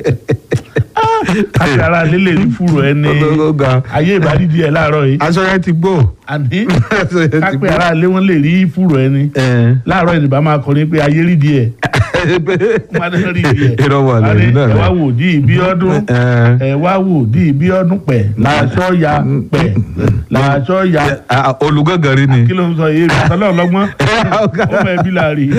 kápẹ́ ara lílè ní fúru ẹni Ó ga. ayé ìbádìí ẹ láàárọ̀ yìí aṣọ yẹn ti gbó. àní aṣọ yẹn ti kápẹ́ gbó. ara lé wọn lè rí fúru ẹni Ẹ. láàárọ̀ ìdìbò máa kọrin pé ayé rí díẹ̀ wọn adé rí díẹ̀ Irọ́ wà Wọ́n á ní, lẹ́yìn náà ẹ wá rẹ̀. wò di ìbí ọdún Ẹ. ẹ wá wò di ìbí ọdún pẹ̀ làásọ ya pẹ̀ làásọ ya Ah, olùgángan rí ni. kí ló ń sọ yé mi àtọ́lọ́ ọlọ́gbọ́n ọmọ ẹbí la rí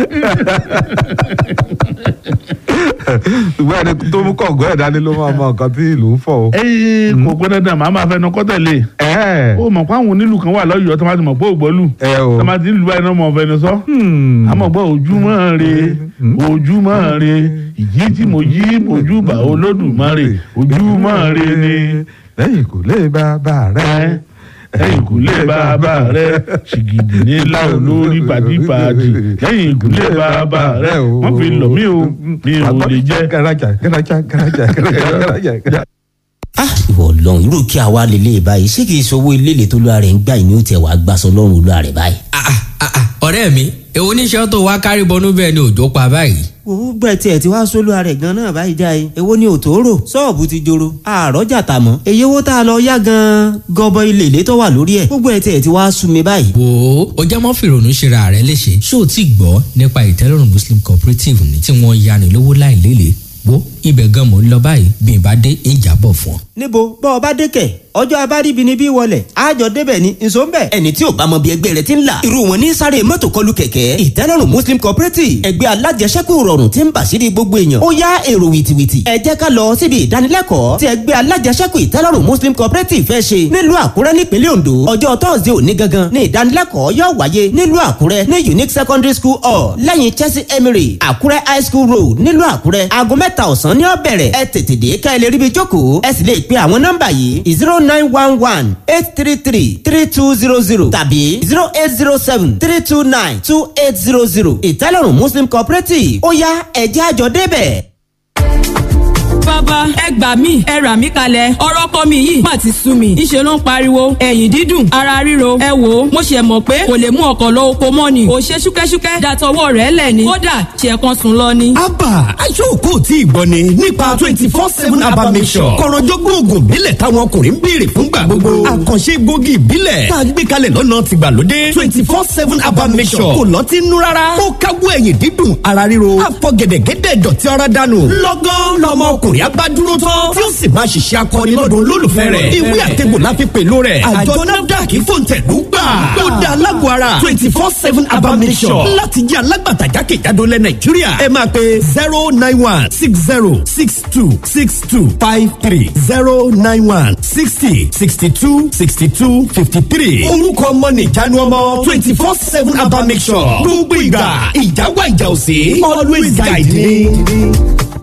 ṣùgbọ́n ẹni tó mú kọ̀ọ̀gọ́ ẹ̀ dání ló máa mọ nǹkan tí ìlú ń fọ̀ o. ẹyìn kò gbọ́n dandan màá máa fẹnu kọ́ tẹ̀lé ẹ ó mọ̀ pé àwọn onílù kan wà lọ́yọ̀ọ́ tó máa ti mọ̀ pé ògbọ́lù ẹ o. tó máa ti ń lu báyìí náà mọ̀ fẹnu sọ Hmm. àmọ́ gbọ́ ojúmọ́ re ojúmọ́ re ìjí tí mo jí mojú bá olódùmarè ojúmọ́ re ni lẹ́yìn kò lè bá bá rẹ̀. lẹ́yìn ìkúlé bàbá rẹ ṣìgìdì ní láò lórí pàdípàdì lẹ́yìn ìkúlé bàbá rẹ wọ́n fi lọ̀ mí o mi ò lè jẹ́. garaja garaja garaja garaja garaja. ah ìwọ Ọlọ́run irú kí a wá lélẹ̀ báyìí ṣé kìí sọ owó ilé tó lóra rẹ̀ ń gbà ní ó tẹ̀ wá gbàsọ lọ́rùn olúwa rẹ̀ báyìí. Ah, ah, ah, ah, ọ̀rẹ́ mi èwo níṣẹ́ tó wá kárí bọnú bẹ́ẹ̀ ni òjò pa báyìí. ó gbẹ tiẹ̀ tí wàá sólúwa rẹ̀ gan náà báyìí jáde èwo ni òtòrò ṣọ́ọ̀bù ti joro àrọ́jà tà mọ́ èyí owó tá a lọ yá gan gọbọ ilé ilé tó wà lórí ẹ̀ gbogbo ẹ̀ tiẹ̀ tí wàá sú mi báyìí. wò ó o jẹ́ mọ́ fìrònú ṣera rẹ léṣe ṣé o ti gbọ́ nípa ìtẹ́lọ́rùn muslim cooperative ni tí wọ́n yani lówó láì lélẹ̀ wo ibẹ̀ gan mò ń lọ báyìí bí n bá dé ń jábọ̀ fún ọ. níbo bọ́ ọ bá dé kẹ̀ ọjọ́ abáríbi ni bí wọlé àjọ débẹ̀ ni nso ń bẹ̀. ẹni tí ò bá mọ bí ẹgbẹ́ rẹ ti ń là irú wọn ní sáré mọ́tò kọlù kẹ̀kẹ́ ìtẹ́lọ́rùn muslim cooperative ẹgbẹ́ alájẹsẹ́kù rọrùn tí ń bà sí gbogbo èèyàn ó yá èrò wìtìwìtì ẹ jẹ́ ká lọ síbi ìdánilẹ́kọ̀ọ́ tí ẹgbẹ́ alájẹsẹ́kù ìtẹ́lọ́rùn muslim cooperative fẹ́ ṣe nílùú àkúrẹ́ nípínlẹ̀ ondo ọjọ́ tọ́sídẹ̀ẹ́ òní gangan ní ìdánilẹ́kọ̀ọ́ yóò wáyé nílùú àkúrẹ́ ní unique secondary school hall lẹ́yìn chelsea emery àkúrẹ́ high school road nílùú àkúrẹ́ aago mẹ́ta ọ̀sán ní ó bẹ̀rẹ̀ ẹ tètè dé ká ẹ lè ríbi jókòó ẹ sì lè pe àwọn nọ́mbà yìí zero nine one one eight three three three two zero zero tàbí zero eight zero seven three two nine two eight zero zero ìtẹ́lọ́rùn muslim cooperative ó yá ẹ̀jẹ̀ àjọ débẹ̀. bàbá ẹ gbà mí ẹ rà mí kalẹ̀ ọ̀rọ̀ kọ́ mi yìí má ti sú mi ìṣe ló ń pariwo ẹ̀yìn dídùn ara ríro ẹ wò ó mo ṣe mọ̀ pé kò lè mú ọkọ̀ lọ oko mọ́ ni kò ṣe ṣúkẹ́ṣúkẹ́ dàtọwọ́ rẹ̀ lẹ̀ ni kódà ṣe kan sùn lọ ni. abba aṣọ́kò tí ìgbọ́ ni nípa twenty four seven abba mission kọ̀rọ̀jọ́gbọ́n oògùn ìbílẹ̀ táwọn ọkùnrin ń béèrè fúngbà gbogbo àkànṣe gbòógì ìbílẹ̀ tá a gbé kalẹ̀ lọ́nà tìgbàlódé twenty four seven abba mission kò lọ́tí nú rárá ó káwọ́ ẹ̀yìn dídùn ara ríro àfọ gẹ̀dẹ̀gẹ̀dẹ̀ dọ̀tí ara dànù lọ́gán lọmọ ọkùnrin abá dúró tán tí ó sì máa ṣiṣẹ́ akọni lọ́dún olólùfẹ́ rẹ̀ ìwé àtẹ̀gbò la fi pèlú rẹ̀ àjọ nafdac fòǹtẹ̀lú gbà ó da alágbó ara twenty four seven abba mission láti jẹ́ alágbàtà jákèjádò lẹ nàìjíríà ẹ máa pe zero nine one six zero six two six two five three zero nine one sixty sixty two sixty two fifty three orúkọ ọmọ nìjánu ọmọ twenty four seven abba mission gbogbo ìgbà ìjáwá ìjà òsè always guide me.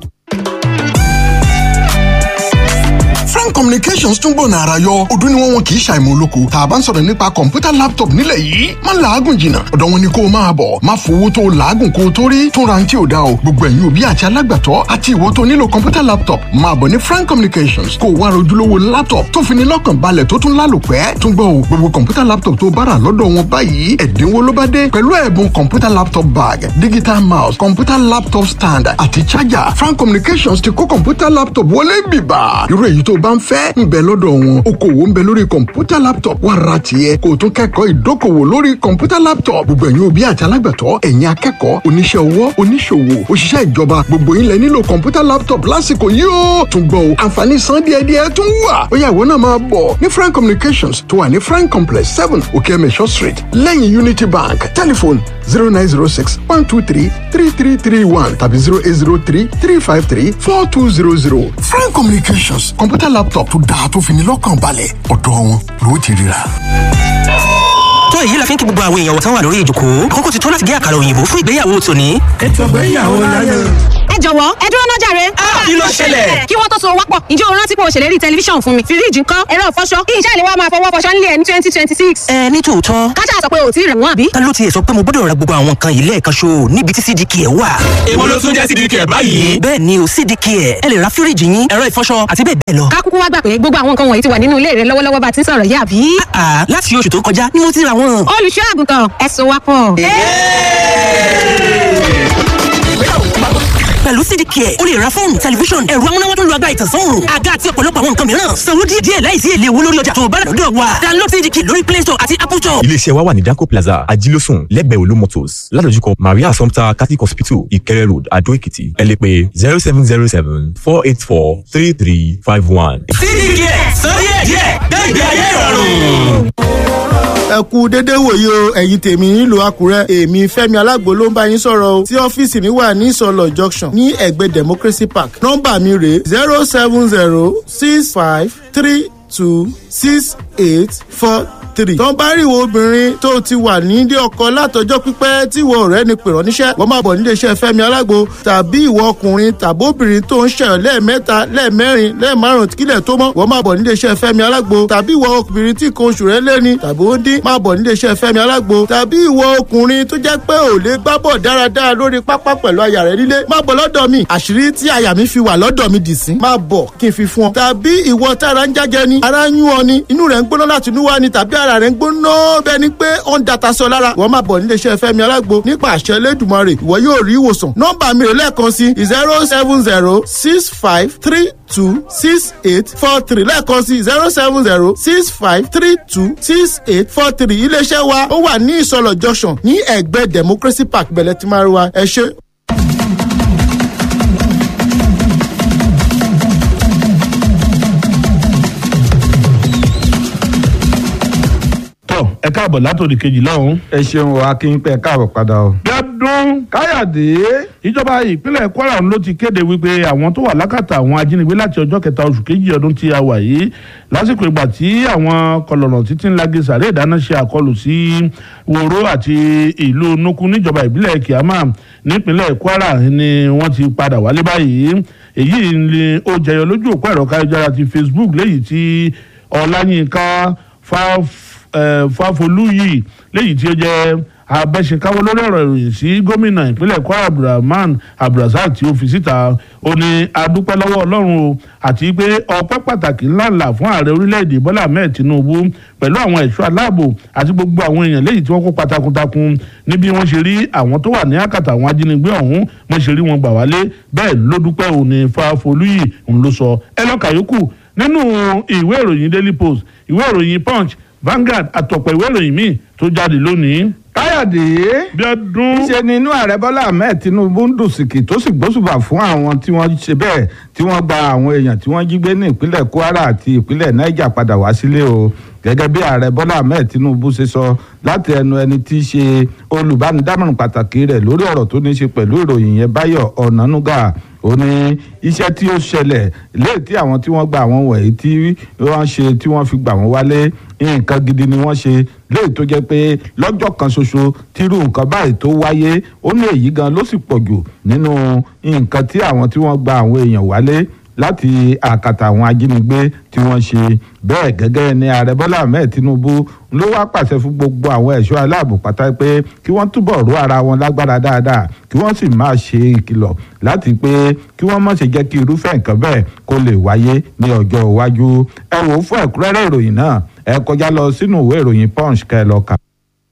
frank communications tún gbọ̀nà ara yọ ọdún ni wọ́n wọn kì í ṣàìmọ̀ olóko tá a bá ń sọ̀rọ̀ nípa kọ̀ǹpútà laptop nílẹ̀ yìí má làágùn jìnnà ọ̀dọ̀ wọn ni kó o máa bọ̀ má fowó tó o làágùn kó o tó rí tún ra ní tí o dá o gbogbo ẹ̀yin òbí àti alágbàtọ́ àti ìwọ tó nílò kọ̀ǹpútà laptop máa bọ̀ ní frank communications kó o wá rojúlówó laptop tó fi ní lọ́kàn balẹ̀ tó tún lálòpẹ́ tún gbọ́ o gbogbo kọ̀ǹpútà laptop tó bá rà lọ́dọ̀ wọn báyìí ẹ̀dínwó ló bá dé pẹ̀lú ẹ̀bùn kọ̀ǹpútà laptop bag digital mouse kọ̀ǹpútà laptop stand àti charger frank communications ti kó kọ̀ǹpútà laptop wọlé bìbà irú èyí tó bá ń fẹ́ ń bẹ lọ́dọ̀ wọn okòwò ń bẹ lórí kọ̀ǹpútà laptop wà ra tiẹ̀ kó o tún kẹ́kọ̀ọ́ ìdókòwò lórí kọ̀ǹpútà laptop gbogbo ẹ̀yin òbí àti alágbàtọ́ ẹ̀yin akẹ́kọ̀ọ́ oníṣẹ́ ọwọ́ oníṣòwò òṣìṣẹ́ ìjọba gbogbo yín lẹ nílò kọ̀ǹpútà laptop lásìkò yìí ó tún gbọ́ o àǹfààní san díẹ̀díẹ̀ tún wà ó yá ìwọ náà máa bọ̀ ní frank communications tó wà ní frank complex seven okeemesho street lẹ́yìn unity bank telephone zero nine zero six one two three three three three one tàbí zero eight zero three three five three four two zero zero frank communications kọ̀ǹpútà laptop tó dáa tó fi ní lọ́kàn balẹ̀ ọ̀dọ̀ wọn ló ti ríra. tó èyí la fi ń kí gbogbo àwọn èèyàn wọ̀tán wà lórí ìjòkó kókó ti tó láti gé àkàrà òyìnbó fún ìgbéyàwó tòní. ètò ìgbéyàwó láyé. ẹ jọ̀wọ́ ẹ dúró náà jàre. kí ló ṣẹlẹ̀? kí wọ́n tó so wápọ̀ ǹjẹ́ o rántí pé o ṣèlérí tẹlifíṣàn fún mi fíríjì ńkọ́ ẹ̀rọ ìfọṣọ kí iṣẹ́ ìléwọ́ máa fọwọ́ fọṣọ nílé ẹ̀ ní twenty twenty six. ẹ ní tòótọ́ kájà sọ pé o ti rẹ̀ wọ́n àbí. ta ló tiẹ̀ sọ pé mo gbọ́dọ̀ ra gbogbo àwọn nǹkan yìí lẹ́ẹ̀kan ṣo níbi tí cdk ẹ̀ wà. èwo ló tún jẹ́ cdk ẹ̀ báyìí. bẹ́ẹ̀ ni o cdk ẹ̀ ẹ lè ra fíríjì yín ẹ̀rọ ìfọṣọ àti bẹ́ẹ̀ bẹ́ẹ̀ lọ. ká kúkú wá gbà pé gbogbo àwọn nǹkan wọ̀nyí ti wà nínú ilé rẹ lọ́wọ́lọ́wọ́ bá ti ń sọ̀rọ̀ yìí àbí. àà láti oṣù tó kọjá ni mo ti ra wọn. olùṣọ́ àgùntàn ẹ so wápọ̀. pẹ̀lú cdk ẹ̀ o lè ra fóònù tẹlifíṣọ̀n ẹ̀rọ amúnáwá tó lu agbára ìtànsán òòrùn àga àti ọ̀pọ̀lọpọ̀ àwọn nǹkan mìíràn sanwó díẹ̀ díẹ̀ láìsí èlé owó lórí ọjà tó o bá rà lọ́dọ̀ wa download cdk lórí play store àti apple store. iléeṣẹ́ wa wà ní danco plaza ajílósùn lẹ́gbẹ̀ẹ́ olú motors ládojúkọ maria assumpta catholic hospital ìkẹrẹ road adó èkìtì ẹ lè pè zero seven zero seven four eight four three three five one. cdk sọ díẹ̀ díẹ̀ gbẹ̀gbẹ̀ ayé ìrọ̀rùn ẹ kú dédé wòye o ẹ̀yin tèmi nílùú àkúrẹ́ èmi fẹ́mi alágbo ló ń bá yín sọ̀rọ̀ o tí ọ́fíìsì mi wà ní ìsọlọ̀ junction ní ẹ̀gbẹ́ democracy park nọ́mbà mi rèé zero seven zero six five three two six eight four three. tó ń bá rí ìwọ obìnrin tó ti wà nílé ọkọ látọjọ́ pípẹ́ tí ìwọ ọ̀rẹ́ ni pèrọ níṣẹ́ wọ́n máa bọ̀ nílé iṣẹ́ fẹ́mi alágbo tàbí ìwọ ọkùnrin tàbí obìnrin tó ń ṣẹyọ lẹ́ẹ̀mẹ́ta lẹ́ẹ̀mẹ́rin lẹ́ẹ̀márùn kílẹ̀ tó mọ́ wọ́n máa bọ̀ nílé iṣẹ́ fẹ́mi alágbo tàbí ìwọ obìnrin tí nǹkan oṣù rẹ̀ lẹ́ni tàbí ó dín máa bọ̀ nílé iṣẹ́ fẹ́mi alágbo tàbí ìwọ ọkùnrin tó jẹ́ pé ò lè gbá bọ̀ dáradára lórí pápá pẹ̀lú aya rẹ̀ nílé máa bọ̀ lọ́dọ̀ mi àṣírí tí aya mi fi wà lọ́dọ̀ mi dì sí máa bọ̀ kí n fi fún ọ tàbí ìwọ tára ń jájẹ ni ara ń yún ọ ni inú rẹ̀ ń gbóná láti inú wá ni tàbí ara rẹ̀ ń gbóná bẹ́ẹ̀ ni pé ó ń data sọ lára wọ́n máa bọ̀ nílé iṣẹ́ fẹ́mi alágbo nípa àṣẹ elédùnmarè ìwọ yóò rí ìwòsàn nọ́mbà mi rè lẹ́ẹ̀kan sí zero seven zero six five three two six eight four three lẹ́ẹ̀kan sí zero seven zero six five three two six eight four three iléeṣẹ́ wa ó wà ní ìsọlọ̀ junction ní ẹ̀gbẹ́ democracy park bẹ̀lẹ̀ tí máa rí wa ẹ ṣe. tọ ẹ káàbọ̀ látòdì kejì lọ́hùn. ẹ ṣeun o akínpẹ káàbọ̀ padà o. gbẹ́dún káyọ̀dé. ìjọba ìpínlẹ̀ kwara ló ti kéde wípé àwọn tó wà lákàtà àwọn ajínigbé láti ọjọ́ kẹta oṣù kejì ọdún tí a wà yìí lásìkò ìgbà tí àwọn kọlọ̀nà títí ń lagi sàré ìdáná ṣe àkọlù sí woro àti ìlú nukú níjọba ìbílẹ̀ kiama nípínlẹ̀ kwara ni wọ́n ti padà wálé báyìí èyí ni ó jẹyọ lójú òpó ẹ̀rọ káyọ̀jára ti facebook léyìí tí ọláyínká fáf fáfolúyì léyìí tí ó jẹ́ abẹ́sẹ̀káwọ́ lórí ọ̀rọ̀ ìròyìn sí gómìnà ìpínlẹ̀ kwara abdulrahman abdulrasaq tí ó fi síta ó ní adúpẹ́ lọ́wọ́ ọlọ́run o àti pé ọpẹ́ pàtàkì ńláńlá fún ààrẹ orílẹ̀-èdè bọ́lá ahmed tinubu pẹ̀lú àwọn ẹ̀ṣọ́ aláàbò àti gbogbo àwọn èèyàn léyìí tí wọ́n kó takuntakun níbi wọ́n ṣe rí àwọn tó wà ní àkàtà àwọn ajínigbé ọ̀hún wọ́n ṣe rí wọn gbà wálé bẹ́ẹ̀ ló dúpẹ́ òní fáfolúyì òun ló sọ ẹ lọ́ka yòókù nínú ìwé ìròyìn daily post ìwé ìròyìn punch Vanguard àtọ̀pọ̀ ìwé ìròyìn míì tó jáde lónìí. káyọ̀dé bí ọdún. ṣe ni inú ààrẹ bọ́lá ahmed tinubu ń dùn sìkì tó sì gbósùbà fún àwọn tí wọ́n ṣe bẹ́ẹ̀ tí wọ́n gba àwọn èèyàn tí wọ́n jí gbé ní ìpínlẹ̀ kwara àti ìpínlẹ̀ niger padà wá sílé o gẹ́gẹ́ bí ààrẹ bọ́lá ahmed tinubu ṣe sọ láti ẹnu ẹni tí í ṣe olùbánidámọ̀ràn pàtàkì rẹ̀ lórí ọ̀rọ̀ tó ní í ṣe pẹ̀lú ìròyìn yẹn báyọ̀ ọ̀nànúgà ó ní iṣẹ́ tí ó ṣẹlẹ̀ léè tí àwọn tí wọ́n gba àwọn wọ̀nyí tí wọ́n ṣe tí wọ́n fi gbà wọ́n wálé nǹkan gidi ni wọ́n ṣe léè tó jẹ́ pé lọ́jọ́ kan ṣoṣo tírú nǹkan báyìí tó wáyé ó ní èyí gan ló sì pọ̀ jù nínú nǹkan tí àwọn tí wọ́n gba àwọn èèyàn wálé láti àkàtà àwọn ajínigbé tí wọ́n ṣe bẹ́ẹ̀ gẹ́gẹ́ ní ààrẹ bọ́lá ahmed tinubu ló wá pàṣẹ fún gbogbo àwọn ẹ̀ṣọ́ aláàbò pátá pé kí wọ́n túbọ̀ ró ara wọn lágbára dáadáa kí wọ́n sì máa ṣe ìkìlọ̀ láti pé kí wọ́n má ṣe jẹ́ kí irúfẹ́ nǹkan bẹ́ẹ̀ kó lè wáyé ní ọjọ́ iwájú ẹ wò ó fún ẹ̀kúnrẹ́rẹ́ ìròyìn náà ẹ kọjá lọ sínú ìwé ìròyìn punch kẹ́ ẹ lọ kà.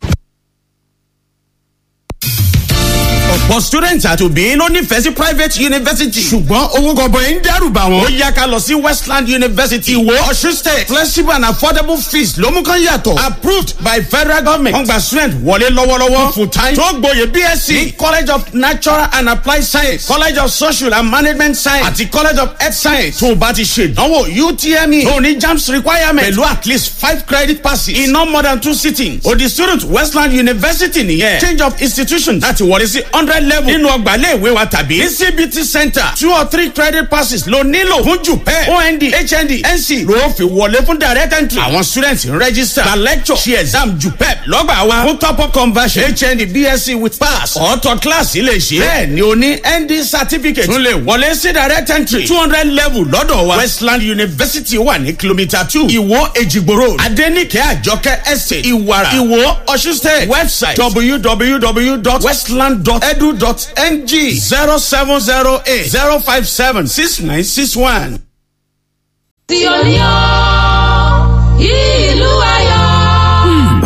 ọ̀pọ̀ students àti òbí ló nífẹ̀ẹ́ sí private university. ṣùgbọ́n owó gọbọi ń dẹ́rù bà wọ́n. ó yá ká lọ sí westland university ìwó ọ̀ṣun state flexible and affordable fees ló mú kán yàtọ̀. approved by federal government. wọ́n gba student wọlé lọ́wọ́lọ́wọ́. full time tó gboyè bsc ní college of natural and applied science college of social and management science àti college of health science. tó o bá ti ṣe ìdánwò utme tó o ní jams requirement pẹ̀lú at least five credit passes in no more than two sittings. o di student westland university nìyẹn. change of institution láti wọlé sí hundred level nínú ọgbà iléèwé wa tàbí ní cbt center two or three credit passes ló nílò fún jupẹ ond hnd nc ló fi wọlé fún direct entry àwọn students ń register gba lecture ṣe exam jupẹ lọ́gbà wa fún top up conversion hnd bsc with pass ọ̀tọ̀ class ilé ṣe bẹ́ẹ̀ ni o ní nd certificate tún lè wọlé sí direct entry two hundred level lọ́dọ̀ wa westland university wà ní kilomita two ìwó èjìgbò road adenike àjọkẹ́ estate ìwàrà ìwó ọ̀ṣun state website www.westland.edu edu.ng zero seven zero eight zero five seven six nine six one. tí o ní ọ́ ìlú ayọ̀.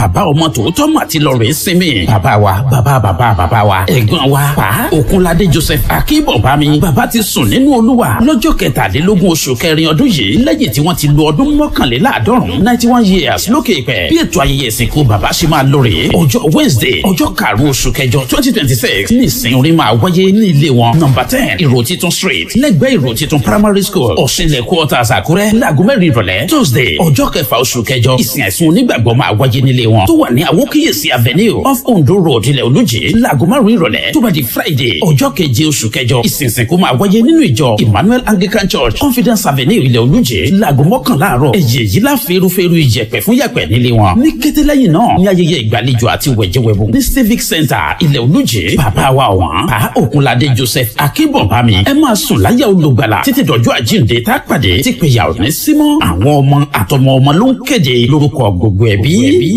bàbá ọmọ tòótọ́ mà ti lọ rèé sinmi bàbá wa bàbá bàbá bàbá wa ẹ̀gbọ́n wa pa òkunládé joseph akínbọ̀bámi bàbá ti sùn nínú olúwa lọ́jọ́ kẹtàdínlógún oṣù kẹrin ọdún yìí lẹ́yìn tí wọ́n ti lo ọdún mọ́kànléláàádọ́rùn ninety one years lókè ìpẹ́ bí ètò ayẹyẹ ìsìnkú bàbá ṣe máa lọ rèé ọjọ́ wednesday ọjọ́ karùn-ún oṣù kẹjọ twenty twenty six ní ìsìn orin máa wáyé ní ilé wọn number ten ìró titun street lẹ́gbẹ̀ẹ́ ìró titun primary school ọ̀ṣinlẹ̀ quarters àkúrẹ́ láago mẹ́rin ìrọ̀lẹ́ tuesday ọjọ́ kẹfà oṣù kẹjọ ìsìn àìsùn onígbàgbọ́ máa wáyé nílé wọn tó wà ní àwókíyèsí avenue off ondo road ilẹ̀ olùjì láago márùn-ún ìrọ̀lẹ́ tó bá di friday ọjọ́ keje oṣù kẹjọ ìsìn ìsìnkú máa wáyé nínú ìjọ emmanuel anglican church confidence avenue ilẹ̀ olùjì láago mọ́kànlá àárọ̀ èyí èyí lá fẹ́rúfẹ́rú ìjẹ̀pẹ̀ fún yàpẹ̀ nílé wọn ní kété lẹ́yìn náà ní ayẹyẹ ìgbàlejò àti wẹ̀jẹ̀wẹ̀bù ní civic center ilẹ̀ olùjì bàbá wa ọ̀wọ́n pa òkunládé joseph akínbọ̀bámi ẹ máa sùn láyà olùgbàlà títí dọ̀jọ́ àjíǹde tá a pàdé tí péyà ò ní símọ́ àwọn ọmọ àtọmọ ọmọ ló ń kéde lórúkọ gbogbo ẹbí.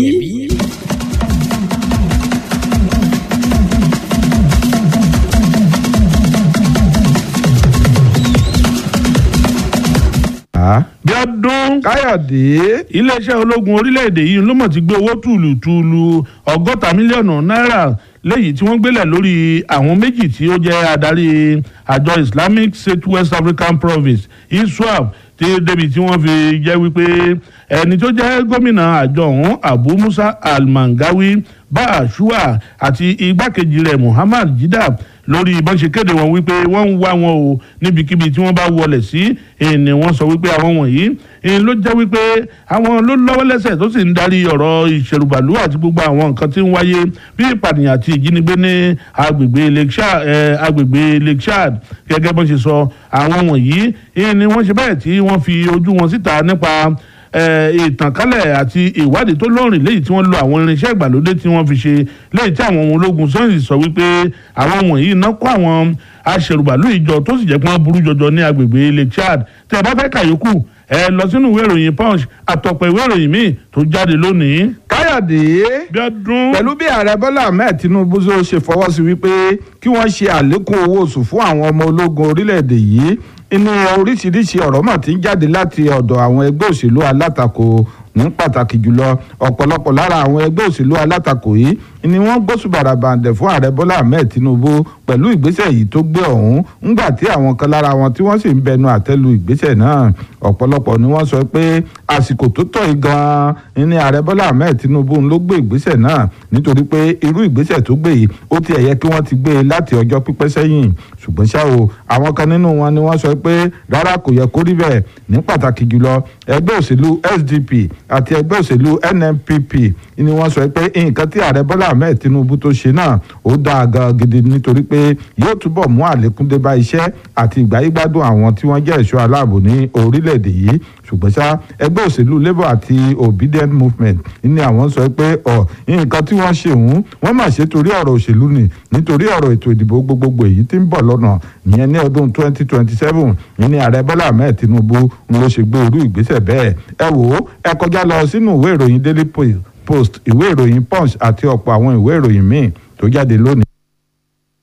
bí ọdún káyọ̀dé iléeṣẹ́ ológun orílẹ̀-èdè yìí ló mọ̀ ti gbé owó tùlùtùlù ọgọ́ta mílíọ̀nù náírà léyìí tí wọ́n gbélẹ̀ lórí àwọn méjì tí ó jẹ́ adarí àjọ islamic state west african province iswap tí débi tí wọ́n fi jẹ́ wípé ẹni tó jẹ́ gómìnà àjọ ọ̀hún abu musa almangawi bá àṣùwà àti igbákejì rẹ̀ muhammad jidab lórí bọ́n ṣe kéde wọn wípé wọ́n ń wá wọn o níbikíbi tí wọ́n bá wọlé sí èèní wọ́n sọ wípé àwọn wọ̀nyí èèní ló jẹ́ wípé àwọn ló lọ́wọ́ lẹ́sẹ̀ tó sì ń darí ọ̀rọ̀ ìṣèrùbàlú àti gbogbo àwọn nǹkan tí ń wáyé bí ìpànìyàn àti ìjínigbé ní agbègbè lake chad agbègbè lake chad gẹ́gẹ́ bọ́n ṣe sọ àwọn wọ̀nyí èèní wọ́n ṣe bẹ́ẹ̀ tí wọ́n fi ojú wọn síta nípa ìtànkálẹ̀ àti ìwádìí tó lóòrìn léyìí tí wọ́n lo àwọn irinṣẹ́ ìgbàlódé tí wọ́n fi ṣe léyìí tí àwọn ohun ológun sọ́yìn sọ wípé àwọn wọ̀nyí iná kó àwọn aṣèrùbàlú ìjọ tó sì jẹ́ pé wọ́n burú jọjọ ní agbègbè lake chad tẹ́ ẹ bá fẹ́ kàyókù ẹ lọ sínú ìwé ìròyìn punch àtọ̀pọ̀ ìwé ìròyìn míì tó jáde lónìí. káyọ̀dé pẹ̀lú bí ààrẹ bọ́lá ahmed tinubu ṣe fọwọ́ sí wípé kí wọ́n ṣe àlékún owó oṣù fún àwọn ọmọ ológun orílẹ̀-èdè yìí inú oríṣiríṣi ọ̀rọ̀ mà ti ń jáde láti ọ̀dọ̀ àwọn ẹgbẹ́ òṣèlú alátakò ní pàtàkì jùlọ ọ̀pọ̀lọpọ̀ lára àwọn ẹgbẹ́ òṣèlú alátakò yìí ni wọ́n gbósùbàrà bàǹdẹ̀ fún ààrẹ bọ́lá ahmed tinubu pẹ̀lú ìgbésẹ̀ yìí tó gbé ọ̀hún ńgbà tí àwọn kan lára wọn tí wọ́n sì ń bẹnu àtẹ́lu ìgbésẹ̀ náà ọ̀pọ̀lọpọ̀ ni wọ́n sọ pé àsìkò tó tọ́ yìí gan-an ni ààrẹ bọ́lá ahmed tinubu ló gbé ìgbésẹ̀ náà nítorí pé irú ìgbésẹ̀ tó gbé yìí ó ti ẹ̀yẹ kí wọ́n ti gbé e láti ọjọ́ pípẹ́ sẹ́yìn ṣùgbọ́n ṣá o àwọn kan nínú wọn ni wọ́n sọ pé rárá kò yẹ kó rí bẹ́ẹ̀ ní pàtàkì jùlọ ẹgbẹ́ òṣèlú sdp àti ẹgbẹ́ òṣèlú nnpp ni wọ́n sọ pé nǹkan tí ààrẹ bọ́lá ahmed tinubu tó ṣe náà ó dáa gan gidi nítorí pé yóò túbọ̀ mú àlékún dé bá iṣẹ́ àti ìgbáyégbádùn àwọn tí wọ́n jẹ́ ẹ̀ṣọ́ aláàbò ní orílẹ̀-èdè yìí ṣùgbọ́n ṣá ẹgbẹ́ òṣèlú labour àti obedient movement ni àwọn sọ pé ọ̀ nǹkan tí wọ́n ṣe òun wọ́n mà ṣe torí ọ̀rọ̀ òṣèlú ni nítorí ọ̀rọ̀ ètò ìdìbò gbogbogbò èyí tí ń bọ̀ lọ́nà ìyẹn ní ọdún 2027 ní ààrẹ bọ́lá ahmed tinubu ń lọ ṣe gbé irú ìgbésẹ̀ bẹ́ẹ̀ ẹ wò ó ẹ kọjá lọ sínú ìwé ìròyìn daily post ìwé ìròyìn punch àti ọ̀pọ̀ àwọn ìwé ìròyìn míì tó jáde lónìí